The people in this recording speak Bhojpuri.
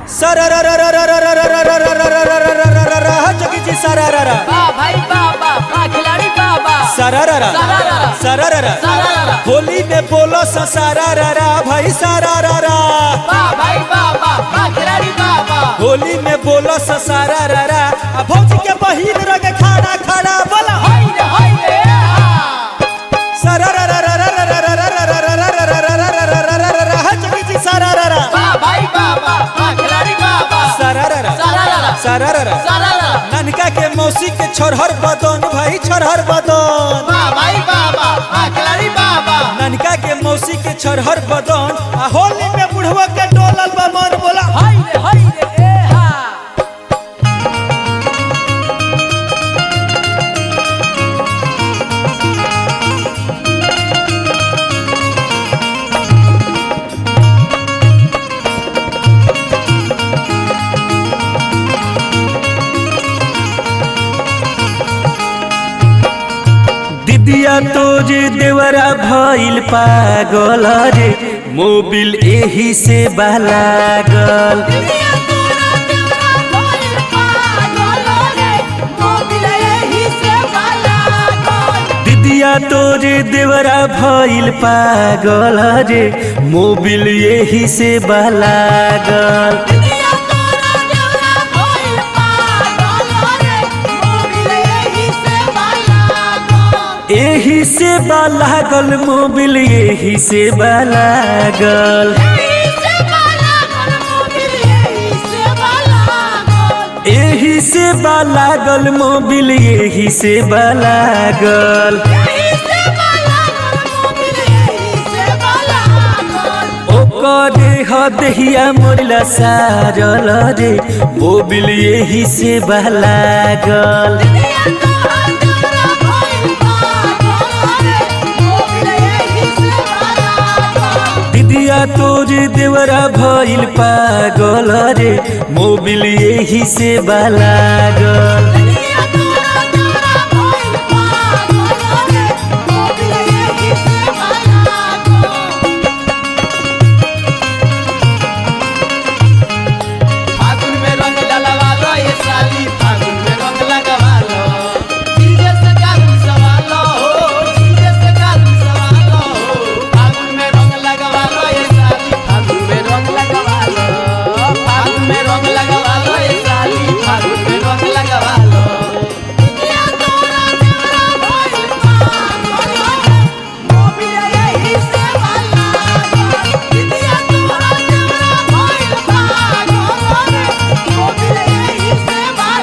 जोगी जी सरारा बा भाई बाबा बा खिलाड़ी बाबा सरारा सरारा। सरारा सरारा। होली में बोलो सा सरारा भाई सरारा बा भाई बाबा बा खिलाड़ी बाबा होली में बोलो सा सरारा आ भौजी के बहिन रंग खाना खाना बोला हाय रे हाय रे जोगी जी सरारा बा भाई बाबा बा खिलाड़ी बाबा सरारा सरारा सरारा सरारा ननका के मौसी के छोरहर बदन भाई छोरहर बदन बा भाई बाबा बा खिलाड़ी बाबा ननका के मौसी के छोरहर बदन आ होली में बुढ़वा के डोलल बा मन बोला हाय रे हाय रे ए हा दिदिया तोरे देवरा भइल पागल रे मोबिल एही से बालागल दुनिया तोरा तेरा कोई पागल रे मोबिल एही से बाला कोई दिदिया तोरे देवरा भइल पागल रे मोबिल एही से बालागल दुनिया तोरा तेरा कोई पागल रे मोबिल एही से बाला कोई एही से बालागल मोबिल एही से बालागल एही से बाला कोई मोबिल एही से बाला कोई एही से बालागल मोबिल एही से बालागल एही से बाला कोई मोबिल एही से बाला कोई ओकरे हदहिया मोरला सारल रे मोबिल एही से बालागल दुनिया तोरा तेरा कोई पागल रे मोबिल एही से बाला कोई दिदिया तोरे देवरा भइल पागल रे मोबिल एही से बालागल दुनिया